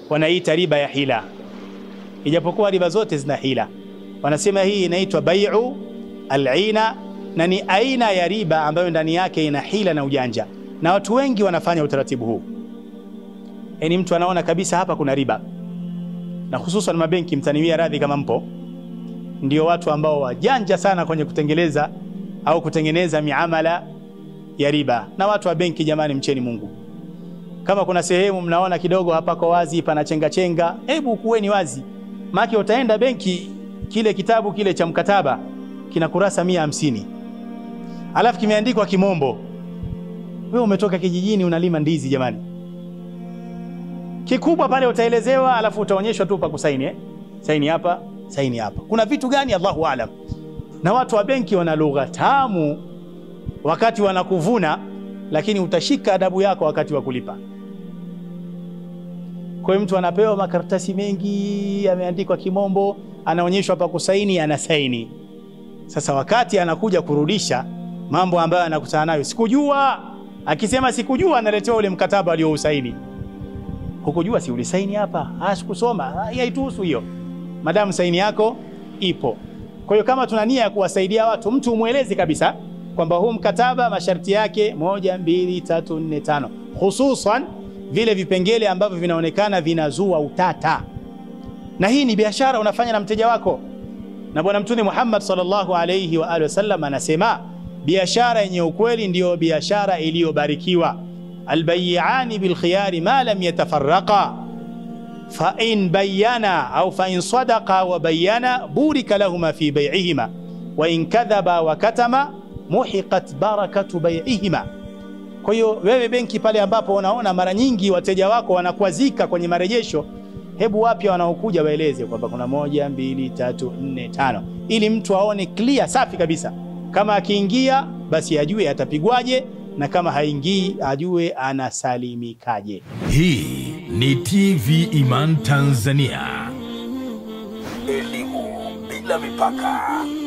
wanaita riba ya hila, ijapokuwa riba zote zina hila. Wanasema hii inaitwa bai'u al-ina na ni aina ya riba ambayo ndani yake ina hila na ujanja, na watu wengi wanafanya utaratibu huu. Yaani mtu anaona kabisa hapa kuna riba, na hususan mabenki, mtaniwia radhi kama mpo, ndio watu ambao wajanja sana kwenye kutengeleza au kutengeneza miamala ya riba. Na watu wa benki, jamani, mcheni Mungu. Kama kuna sehemu mnaona kidogo hapako wazi, pana chenga chenga, hebu kuweni wazi, maana utaenda benki, kile kitabu kile cha mkataba kina kurasa mia hamsini alafu kimeandikwa kimombo. Wewe umetoka kijijini unalima ndizi jamani, kikubwa pale utaelezewa, alafu utaonyeshwa tu pa kusaini eh? Saini hapa, saini hapa. Kuna vitu gani? Allahu aalam. Na watu wa benki wana lugha tamu wakati wanakuvuna, lakini utashika adabu yako wakati wa kulipa. Kwa hiyo mtu anapewa makaratasi mengi yameandikwa kimombo, anaonyeshwa pa kusaini, anasaini. Sasa wakati anakuja kurudisha mambo ambayo anakutana nayo, sikujua. Akisema sikujua, analetewa ule mkataba aliousaini. Hukujua, si ulisaini hapa? Ah, sikusoma. Haituhusu hiyo, madamu saini yako ipo. Kwa hiyo kama tuna nia ya kuwasaidia watu, mtu umweleze kabisa kwamba huu mkataba masharti yake moja, mbili, tatu, nne, tano, hususan vile vipengele ambavyo vinaonekana vinazua utata, na hii ni biashara unafanya na mteja wako na Bwana Mtume Muhammad sallallahu alayhi wa alihi wasallam anasema biashara yenye ukweli ndiyo biashara iliyobarikiwa. albayiani bilkhiyari ma lam yatafarraqa fa in bayyana au fa in sadaqa wa bayyana burika lahuma fi bay'ihima wa in kadhaba wa katama muhiqat barakatu bay'ihima. Kwa hiyo wewe benki pale ambapo unaona mara nyingi wateja wako wanakwazika kwenye marejesho hebu wapya wanaokuja waeleze kwamba kuna moja, mbili, tatu, nne, tano, ili mtu aone clear safi kabisa. Kama akiingia basi ajue atapigwaje, na kama haingii ajue anasalimikaje. Hii ni TV Iman Tanzania. Elimu bila mipaka.